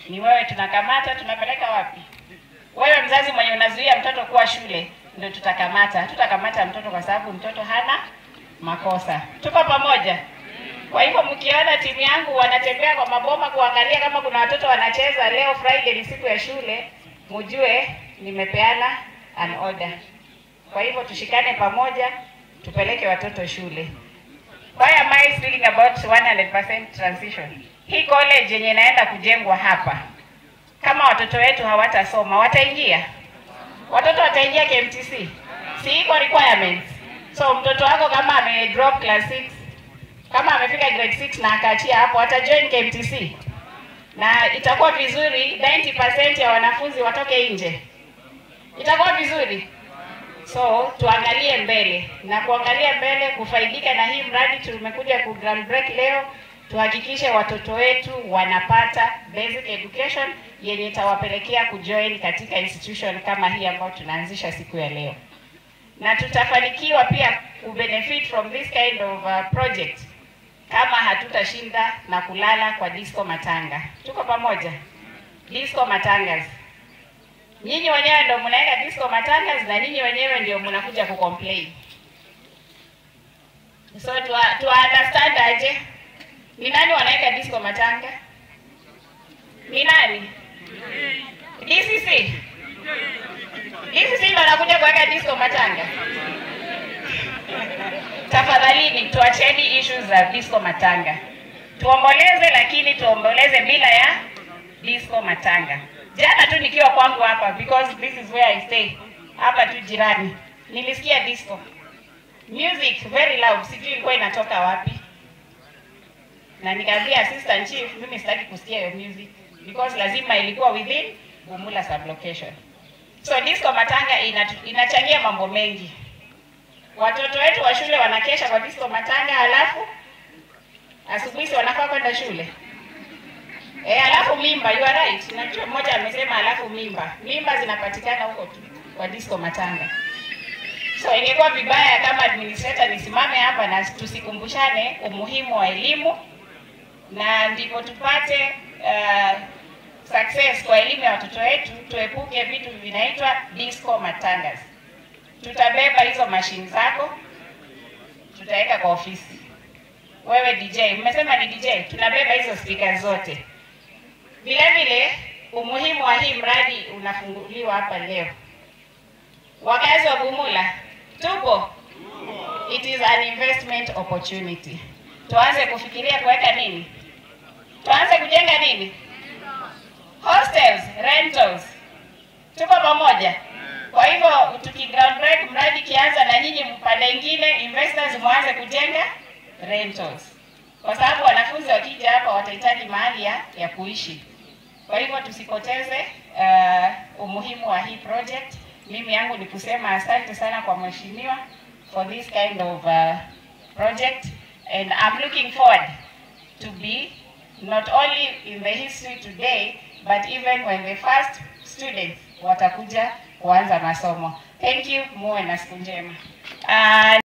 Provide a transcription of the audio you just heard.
Ni wewe tunakamata, tunapeleka wapi? Wewe mzazi mwenye unazuia mtoto kuwa shule, ndio tutakamata. Tutakamata mtoto kwa sababu mtoto hana makosa. Tuko pamoja? Kwa hivyo mkiona timu yangu wanatembea kwa maboma kuangalia kama kuna watoto wanacheza, leo Friday ni siku ya shule, mjue nimepeana an order. Kwa hivyo tushikane pamoja, tupeleke watoto shule. Why am I speaking about 100% transition? Hii college yenye inaenda kujengwa hapa, kama watoto wetu hawatasoma wataingia? Watoto wataingia KMTC? Si iko requirements? So mtoto wako kama ame drop class 6 kama amefika grade 6 na akaachia hapo, atajoin KMTC na itakuwa vizuri 90% ya wanafunzi watoke nje. Itakuwa vizuri. So tuangalie mbele na kuangalia mbele, kufaidika na hii mradi tumekuja ku ground break leo, tuhakikishe watoto wetu wanapata basic education yenye itawapelekea kujoin katika institution kama hii ambayo tunaanzisha siku ya leo, na tutafanikiwa pia kubenefit from this kind of uh, project kama hatutashinda na kulala kwa disco matanga. Tuko pamoja? Disco matangas Nyinyi wenyewe ndio mnaweka disco matangas na nyinyi wenyewe ndio mnakuja kucomplain. So tu tu understand aje? Ni nani wanaweka disco matanga? Ni nani? DCC. DCC ndio anakuja kuweka disco matanga. Tafadhalini tuacheni issues za disco matanga. Tuomboleze, lakini tuomboleze bila ya disco matanga. Jana tu nikiwa kwangu hapa because this is where I stay. Hapa tu jirani. Nilisikia disco. Music very loud. Sijui ilikuwa inatoka wapi. Na nikaambia assistant chief mimi sitaki kusikia hiyo music because lazima ilikuwa within Bumula sublocation. So disco matanga inatu, inachangia mambo mengi. Watoto wetu wa shule wanakesha kwa disco matanga halafu asubuhi si wanafaa kwenda shule. Eh, alafu mimba, you are right. Najua mmoja amesema alafu mimba. Mimba zinapatikana huko tu kwa disco matanga. So ingekuwa vibaya kama administrator nisimame hapa na tusikumbushane umuhimu wa elimu na ndipo tupate uh, success kwa elimu ya watoto wetu, tuepuke vitu vinaitwa disco matangas. Tutabeba hizo mashine zako, tutaweka kwa ofisi. Wewe DJ, mmesema ni DJ, tunabeba hizo speaker zote. Vile vile umuhimu wa hii mradi unafunguliwa hapa leo. Wakazi wa Bumula tupo, it is an investment opportunity. Tuanze kufikiria kuweka nini? Tuanze kujenga nini? Hostels, rentals. Tuko pamoja. Kwa hivyo tuki ground break mradi kianza, na nyinyi mpande ingine investors mwanze kujenga rentals, kwa sababu wanafunzi wakija hapa watahitaji mahali ya, ya kuishi. Kwa hivyo tusipoteze uh, umuhimu wa hii project. Mimi yangu ni kusema asante sana kwa mheshimiwa for this kind of uh, project and I'm looking forward to be not only in the history today but even when the first students watakuja kuanza masomo. Thank you, muwe na siku njema. Uh,